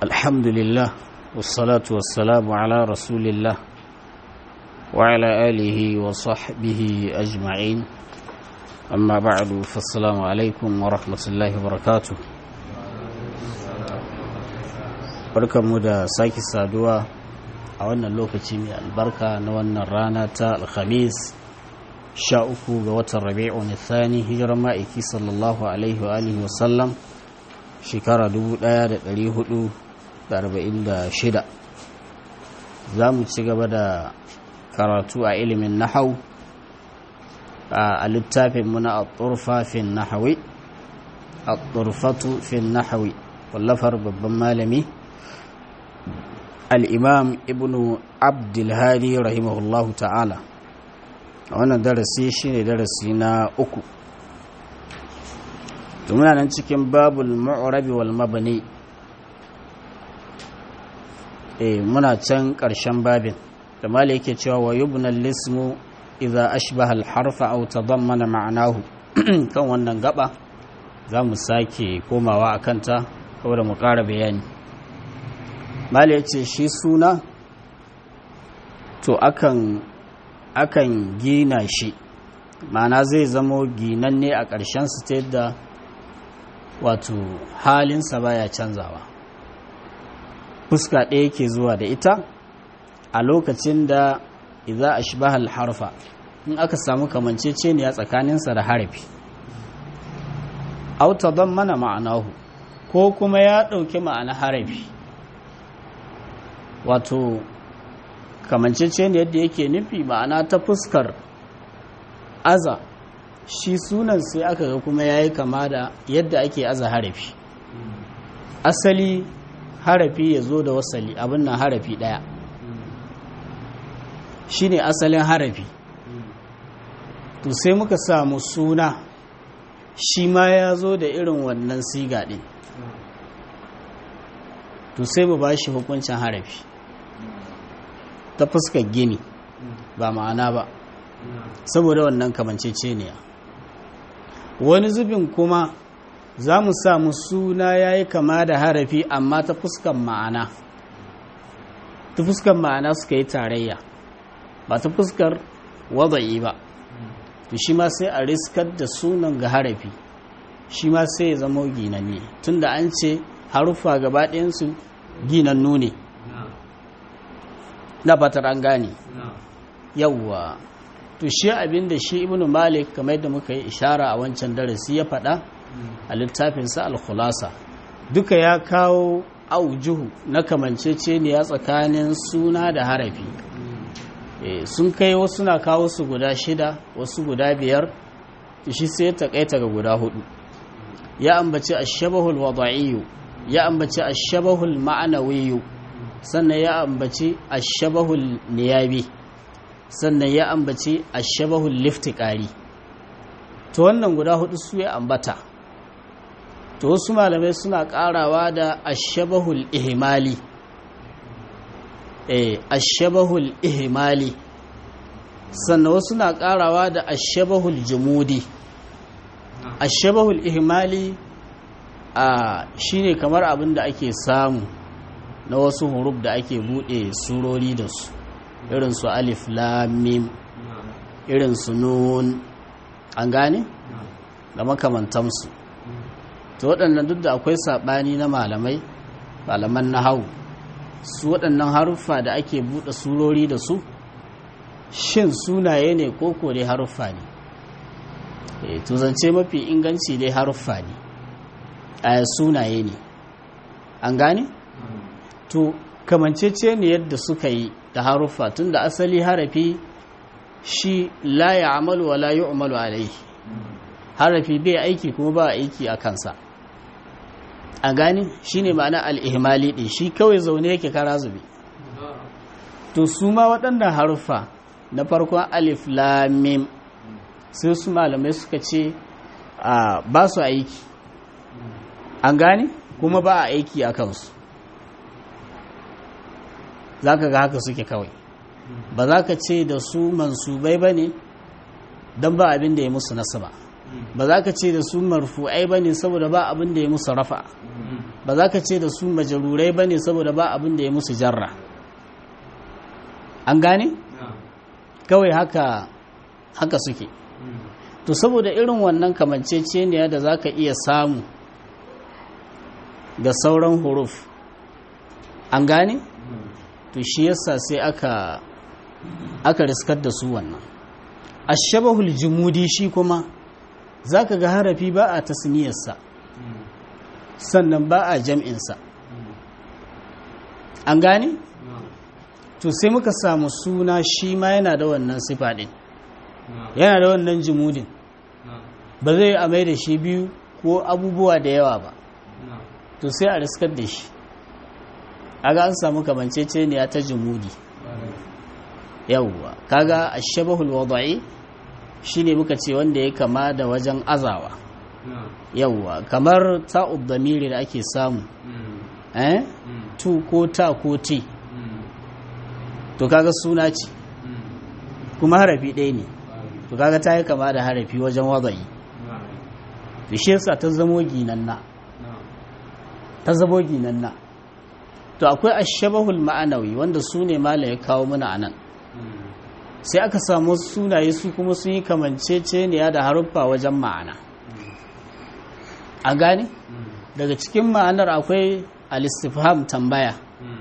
الحمد لله والصلاة والسلام على رسول الله وعلى آله وصحبه أجمعين أما بعد فالسلام عليكم ورحمة الله وبركاته barkanmu da sake saduwa a wannan lokaci mai albarka na wannan rana ta alhamis sha uku ga watan rabi'un thani hijirar ma'aiki sallallahu alaihi wa alihi wasallam shekara 1446 za mu ci gaba da karatu a ilimin nahau a littafin muna a turfafin nahawi a turfatu fin nahawi wallafar babban malami al'imam ibn abdulhadi rahimahullahu ta'ala a wannan darasi shi ne darasi na uku muna nan cikin babul ma'urabi wal mabani e muna can ƙarshen babin da mala yake cewa wa yubna lismu idza ashbaha al-harfa aw tadammana ma'anahu kan wannan gaba za mu sake komawa akan ta saboda mu ƙara bayani mala yace shi suna to akan akan gina shi ma'ana zai zamo ginanne a ƙarshen su ta yadda wato halinsa baya canzawa fuska ɗaya ke zuwa da ita a lokacin da idza ashbaha al-harfa in aka samu kamanceceniya tsakaninsa da harafi aw tadammana ma'anahu ko kuma ya ɗauki ma'ana harafi wato kamanceceniyar da yake nufi ma'ana ta fuskar aza shi sunan sai aka ga kuma ya yi kama da yadda ake aza harafi asali harafi ya zo da wasali abin nan harafi ɗaya shi ne asalin harafi to sai muka samu suna shi ma ya zo da irin wannan siga ɗin to sai mu ba shi hukuncin harafi ta fuskar gini ba ma'ana ba saboda wannan kamanceceniya wani zubin kuma za mu samu suna ya yi kama da harafi amma ta fuskar ma'ana ta fuskar ma'ana suka yi tarayya ba ta fuskar wada'i ba to shi ma sai a riskar da sunan ga harafi shi ma sai ya zama ginanne tunda an ce haruffa gaba ɗayansu ginannu ne na fatar an gane yawwa to shi abin da shi ibnu malik kamar yadda muka yi ishara a wancan darasi ya faɗa a littafinsa al-khulasa duka ya kawo aujuhu na kamanceceniya tsakanin suna da harafi sun kai wasu na kawo su guda shida wasu guda biyar shi sai ta kaita ga guda hudu ya ambaci ashabahul wada'iyyu ya ambaci ashabahul ma'anawiyyu sannan ya ambaci ashabahul niyabi sannan ya ambaci ashabahul liftiqari to wannan guda hudu su ya ambata to wasu malamai suna karawa da ashabahul ihmali eh ashabahul ihmali sannan wasu na karawa da ashabahul jumudi ashabahul ihmali a shine kamar abin da ake samu na wasu huruf da ake bude surori da su irin su alif lam mim irin su nun an gane da makamantansu to waɗannan duk da akwai saɓani na malamai malaman na hau su waɗannan haruffa da ake buɗe surori da su shin sunaye ne ko ko dai haruffa ne to zance mafi inganci dai haruffa ne a sunaye ne an gane to kamancece ne yadda suka yi da haruffa tun da asali harafi shi la ya amalu wa la yi umaru alaihi harafi bai aiki kuma ba aiki a kansa a gani shi ne ma'ana al'ihimali ɗin shi kawai zaune yake kara zube to su ma waɗannan haruffa na farkon alif lamim sai su malamai suka ce ba su aiki an gani kuma ba a aiki a kansu za ka ga haka suke kawai ba za ka ce da su mansubai ba ne don ba abin da ya musu nasaba ba za ka ce da su marfu'ai ba ne saboda ba abin da ya musu rafa ba za ka ce da su majarurai ba ne saboda ba abin da ya musu jarra an gane kawai haka haka suke to saboda irin wannan kamanceceniya da za ka iya samu ga sauran huruf an gane to shi yasa sai aka aka riskar da su wannan ashabahul jumudi shi kuma zaka ga harafi ba a tasniyarsa sannan ba a jam'insa an gane to sai muka samu suna shi ma yana da wannan sifa din yana da wannan jumudin ba zai a mai da shi biyu ko abubuwa da yawa ba to sai a riskar da shi aga an samu kamanceceniya ta jumudi yawwa kaga ashabahul wada'i shine muka ce wanda ya kama da wajen azawa yawwa kamar ta'ud damiri da ake samu eh tu ko ta ko ti to kaga suna ce kuma harafi ɗaya ne to kaga ta yi kama da harafi wajen wada'i to shi yasa ta zamo ginanna ta zamo ginanna to akwai ashabahul ma'anawi wanda su ne mala ya kawo mana anan sai aka samu sunaye su kuma sun yi kamanceceniya da haruffa wajen ma'ana a gane daga cikin ma'anar akwai alistifham tambaya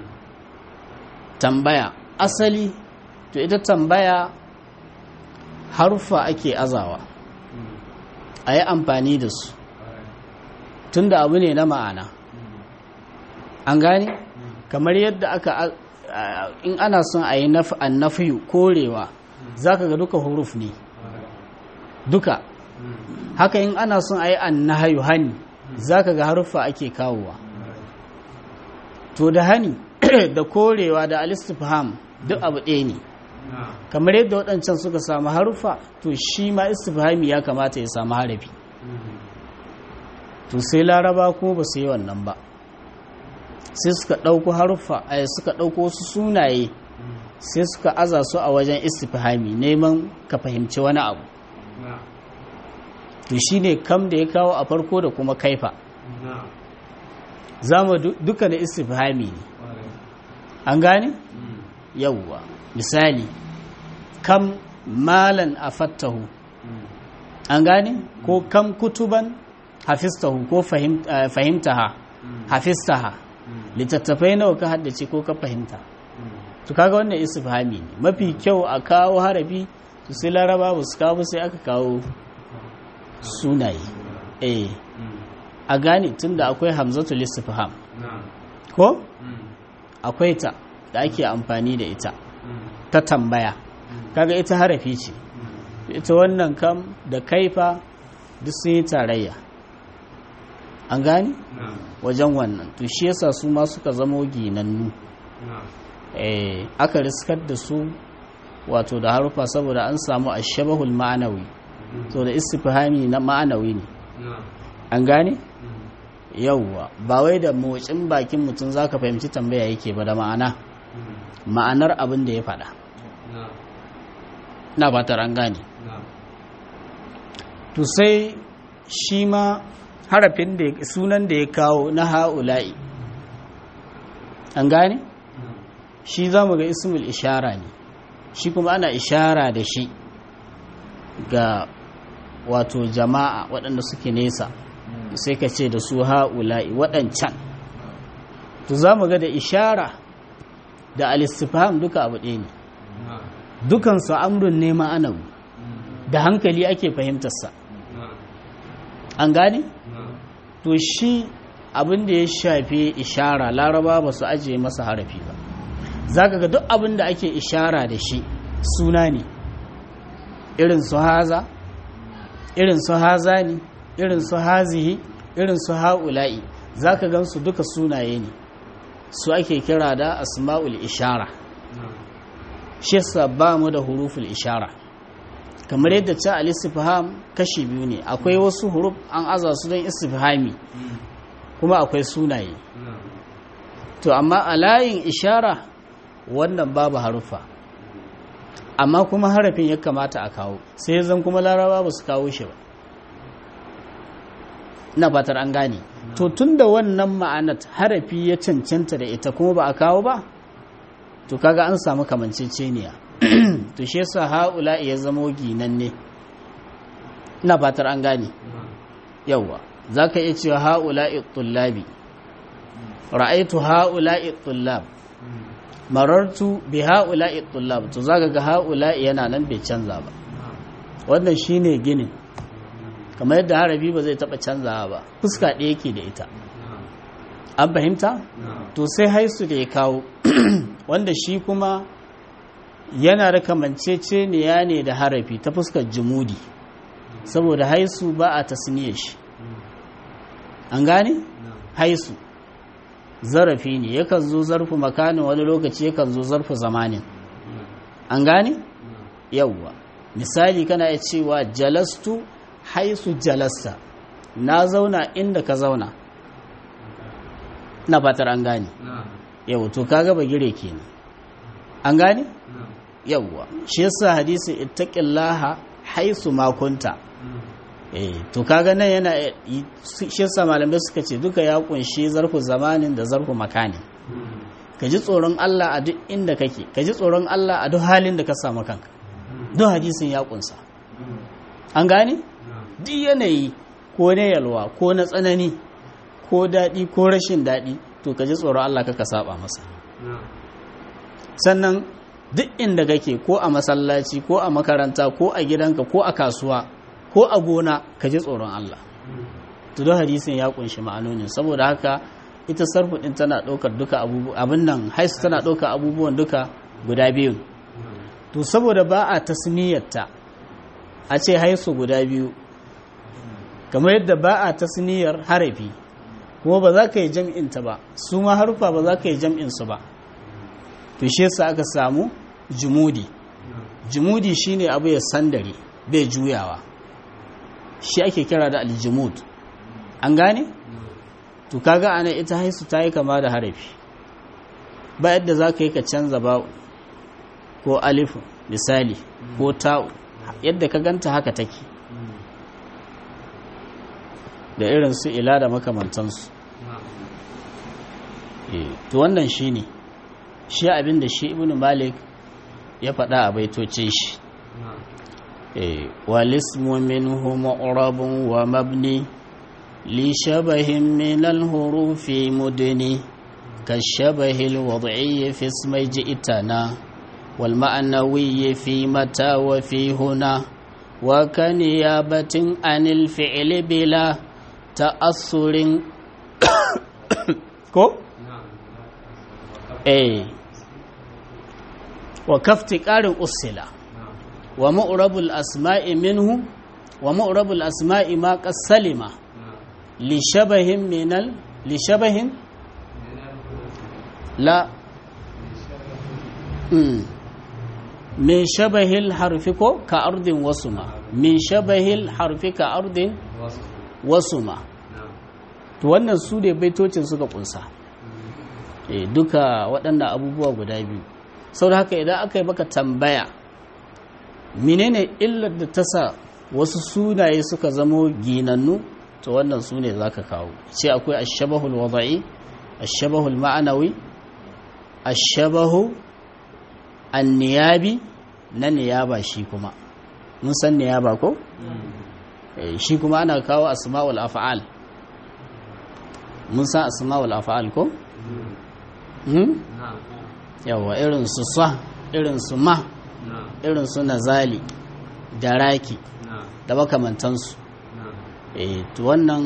tambaya asali to ita tambaya haruffa ake azawa a yi amfani da su tunda abu ne na ma'ana an gane kamar yadda aka in ana son a yi annafiyu korewa za ka ga duka huruf ne duka haka in ana son a yi annahayu hani za ka ga haruffa ake kawowa to da hani da korewa da alistifham duk abu ɗaya ne kamar yadda waɗancan suka samu haruffa to shi ma istifhami ya kamata ya samu harafi to sai laraba kuma ba su yi wannan ba sai suka ɗauko haruffa a suka ɗauko wasu sunaye sai suka aza su a wajen istifhami neman ka fahimci wani abu to shi ne kam da ya kawo a farko da kuma kaifa za mu duka da istifhami ne an gane? yauwa misali kam malan a fattahu an gane? ko kam kutuban hafistahu ko fahimtaha hafistaha littattafai nawa ka haddace ko ka fahimta to kaga wannan istifhami ne mafi kyau a kawo harafi to sai laraba ba su kawo sai aka kawo sunaye eh a gane tunda akwai hamzatul istifham ko akwai ta da ake amfani da ita ta tambaya kaga ita harafi ce ita wannan kam da kaifa duk sun yi tarayya an gane wajen wannan to shi yasa su ma suka zamo ginannu eh aka riskar da su wato da harufa saboda an samu ashabahul ma'anawi to da istifhami na ma'anawi ne an gane yauwa ba wai da motsin bakin mutum zaka fahimci tambaya yake ba da ma'ana ma'anar abin da ya faɗa na fatar an gane to sai shi ma harafin da sunan da ya kawo na ha'ula'i an gane shi za mu ga ismul ishara ne shi kuma ana ishara da shi ga wato jama'a waɗanda suke nesa sai ka ce da su ha'ula'i waɗancan to za mu ga da ishara da alistifam duka abu ɗaya ne dukansu amrun ne ma'anawi da hankali ake fahimtarsa an gane? to shi abin da ya shafi ishara laraba ba su ajiye masa harafi ba za ka ga duk abin da ake ishara da shi suna ne irin su haza irin su haza ne irin su hazihi irin su ha'ula'i za ka gan su duka sunaye ne su ake kira da asma'ul ishara shi yasa ba mu da huruful ishara kamar yadda ta al-istifham kashi biyu ne akwai wasu huruf an aza su don istifhami kuma akwai sunaye to amma a layin ishara wannan babu harufa amma kuma harafin ya kamata a kawo sai zan kuma laraba ba su kawo shi ba ina fatar an gane to tun da wannan ma'anat harafi ya cancanta da ita kuma ba a kawo ba to kaga an samu kamanceceniya to shi yasa haula ya zamo ginanne ina fatar an gane yawa zaka iya cewa haula tullabi ra'aitu haula tullab marartu bi haula tullab to zaka ga haula yana nan bai canza ba wannan shine ginin kamar yadda harafi ba zai taba canzawa ba fuska ɗaya yake da ita an fahimta to sai haisu da ya kawo wanda shi kuma yana da kamanceceniya ne da harafi ta fuskar jumudi saboda haisu ba a tasniyar shi an gane haisu zarafi ne yakan zo zarfu makanin wani lokaci yakan zo zarfu zamanin an gane yawwa misali kana iya cewa jalastu haisu jalasta na zauna inda ka zauna na fatar an gane yau to kaga ba gire kenan an gane yawwa shi yasa hadisi ittaqillaha haisu ma kunta eh to kaga nan yana shi yasa malamai suka ce duka ya kunshi zarfu zamanin da zarfu makanin ka ji tsoron Allah a duk inda kake ka ji tsoron Allah a duk halin da ka samu kanka duk hadisin ya kunsa an gane duk yanayi ko na yalwa ko na tsanani ko daɗi ko rashin daɗi to ka ji tsoron Allah ka saba masa sannan duk inda kake ko a masallaci ko a makaranta ko a gidanka ko a kasuwa ko a gona ka ji tsoron Allah to don hadisin ya kunshi ma'anonin saboda haka ita sarfu din tana ɗaukar duka abubuwan abin nan haisu tana ɗaukar abubuwan duka guda biyu to saboda ba a tasniyarta a ce haisu guda biyu kamar yadda ba a tasniyar harafi kuma ba za ka yi jam'inta ba su ma harufa ba za ka yi jam'insu ba to shi yasa aka samu jumudi jumudi shine abu ya sandare bai juyawa shi ake kira da aljumud an gane to kaga ana ita haisu ta yi kama da harafi ba yadda za ka yi ka canza ba ko alifu misali ko ta'u yadda ka ganta haka take da irin su ila da makamantansu to wannan shi ne shi abin da shi ibn malik ya faɗa a baitocin shi walismu minhu ma'urabun wa mabni li shabahin min al-hurufi mudni كالشبه الوضعي في اسم جئتنا والمعنوي في متى وفي هنا وكنيابة عن الفعل بلا تأثر كو اي وكافتقار أصلا ومؤرب الأسماء منه ومؤرب الأسماء ما قد سلم لشبه من ال... لشبه لا من شبه الحرف كأرض وسما من شبه الحرف كأرض وسما to wannan su ne baitocin suka kunsa eh duka waɗannan abubuwa guda biyu sau haka idan aka yi maka tambaya menene illar da ta sa wasu sunaye suka zamo ginannu to wannan su ne za ka kawo ce akwai ashabahul wada'i ashabahul ma'anawi ashabahu anniyabi na niyaba shi kuma mun san niyaba ko shi kuma ana kawo asma'ul af'al mun san asma'ul af'al ko yawa irin su sa irin su ma irin su nazali da raki da makamantansu eh to wannan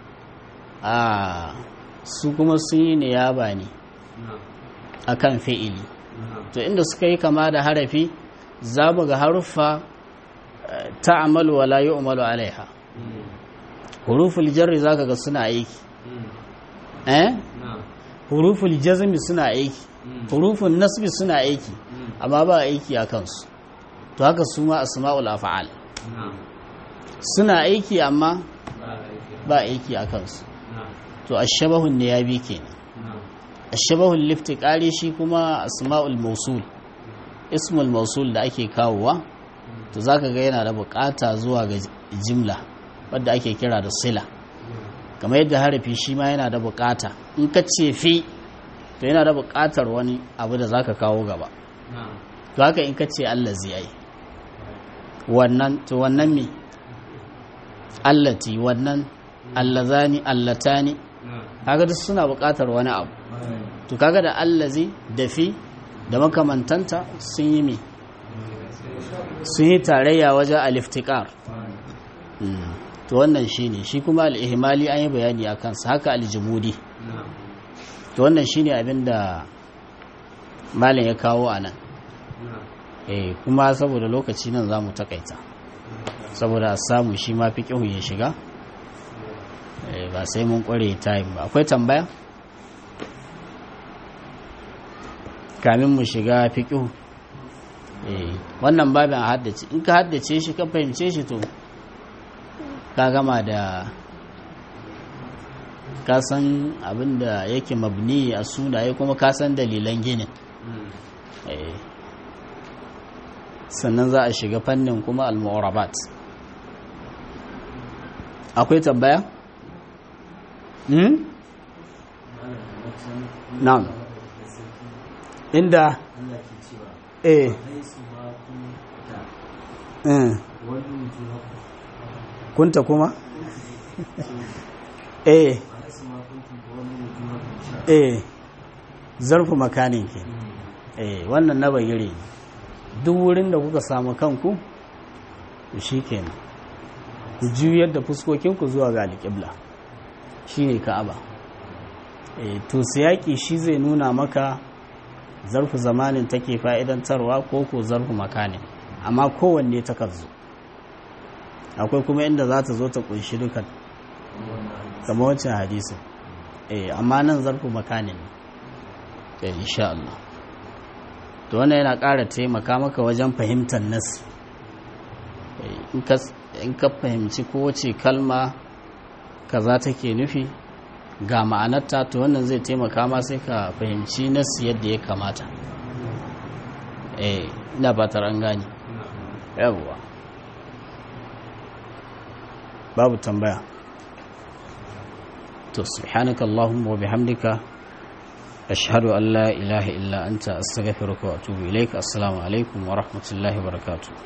a su kuma sun yi niyaba ne akan fi'ili to inda suka yi kama da harafi za mu ga haruffa ta amalu wa la yu'malu alaiha huruful jarri zaka ga suna aiki eh huruful jazmi suna aiki hurufun nasbi suna aiki amma ba aiki a kansu to haka su ma asma'ul af'al suna aiki amma ba aiki a kansu to ashabahun ne ya bi kenan ashabahun liftiqari shi kuma asma'ul mausul ismul mausul da ake kawowa to zaka ga yana da bukata zuwa ga jimla wadda ake kira da sila kamar yadda harafi shi ma yana da bukata in ka ce fi to yana da bukatar wani abu da zaka kawo gaba to haka in ka ce allazi ai wannan to wannan me allati wannan allazani allatani kaga duk suna bukatar wani abu to kaga da allazi da fi da makamantanta sun yi me sun yi tarayya wajen aliftikar to wannan shi ne shi kuma al'ihimali an yi bayani a kansa haka aljimudi to wannan shi ne abinda malin ya kawo a nan eh kuma saboda lokaci nan za mu takaita saboda samu shi ma fi ya shiga ba sai mun kware time ba akwai tambaya kamin mu shiga fi wannan babin a haddace in ka haddace shi ka fahimce shi to ka gama da ka san abin da yake mabni a sunaye kuma ka san dalilan ginin sannan za a shiga fannin kuma al-mu'rabat akwai tambaya? hmm? na'am inda eh kunta kuma? eh eh zarfu makanin ke eh wannan na bayyare duk wurin da kuka samu kanku shi kenan ku juyar da fuskokinku zuwa ga alƙibla shi ne ka'aba eh to siyaki shi zai nuna maka zarfu zamanin take fa'idantarwa ko ko zarfu makanin amma kowanne ta zo akwai kuma inda za ta zo ta kunshi dukan kama wancan hadisin eh amma nan zarfu makanin ne insha Allah to wannan yana ƙara taimaka maka wajen fahimtar nasi in ka fahimci kowace kalma kaza take nufi ga ma'anarta to wannan zai taimaka ma sai ka fahimci nasi yadda ya kamata eh ina fatar an gane yawwa babu tambaya to subhanaka allahumma wa bihamdika ashhadu an la ilaha illa anta astaghfiruka wa atubu ilaik assalamu alaikum wa rahmatullahi wa barakatuh